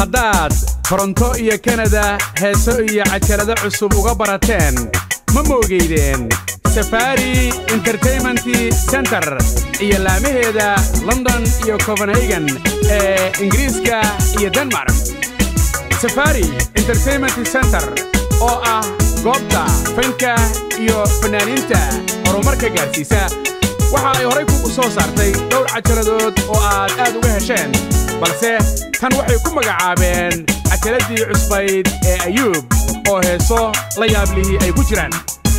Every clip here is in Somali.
haddaad toronto iyo kanada heeso iyo cajalado cusub uga barateen ma moogeydeen safari entertainment center iyo laamaheeda london iyo copenhagen ee ingiriiska iyo denmark safari entertainment center oo ah goobta fanka iyo fannaaniinta horumarka gaarsiisa waxa ay horay kugu soo saartay dhowr cajaladood oo aad aad uga hesheen balse tan waxay ku magacaabeen cajaladii cusbayd ee ayuub oo heeso la yaablihii ay ku jiraan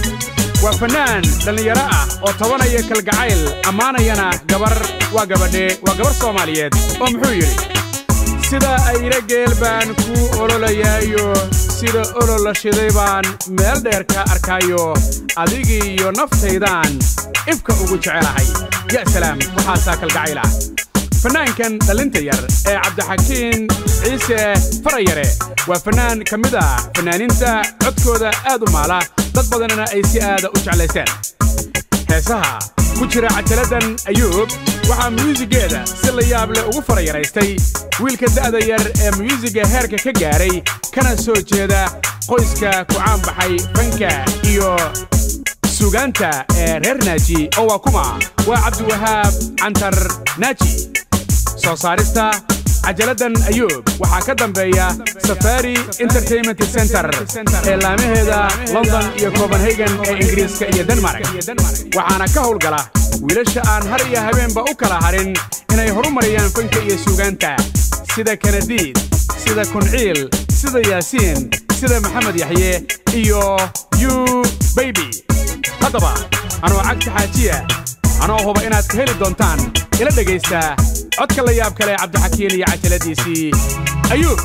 waa fannaan dhallinyaro ah oo tabanaya kalgacayl ammaanayana gabar waa gabadhe waa gabar soomaaliyeed oo muxuu yidhi sida ayra geel baan kuu ololaya,yo sida olol la shiday baan meel dheer ka arkaayo adigiiyo naftaydaan ifka ugu jecelahay ya salaam waxaasaa kalgacayl ah fannaankan dhallinta yar ee cabdixakiin ciise farayare waa fannaan ka mid ah fannaaniinta codkooda aad u maala dad badanna ay si aada u jeclaysteen heesaha ku jira cajaladdan ayuub waxaa myuusiggeeda si la yaab leh ugu farayaraystay wiilka da'da yar ee myuusigga heerka ka gaaray kana soo jeeda qoyska ku caanbaxay fanka iyo sugaanta ee reer naaji oo waa kuma waa cabdiwahaab cantar naaji soo saarista cajaladdan ayuub waxaa ka dambeeya safari entertainment center ee laamaheeda london iyo copenhagen ee ingiriiska iyo denmark waxaana ka howlgala wiilasha aan har iyo habeenba u kala harin inay horumariyaan fanka iyo suugaanta sida kanadiid sida kunciil sida yaasiin sida maxamed yaxye iyo yu baybi haddaba anoo cagta xaajiya anoo huba inaad ka heli doontaan ila dhegaysta codka la yaab kale cabdixakiin iyo cajaladiisii ayuub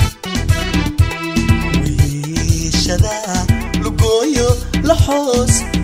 lugooyo la xoos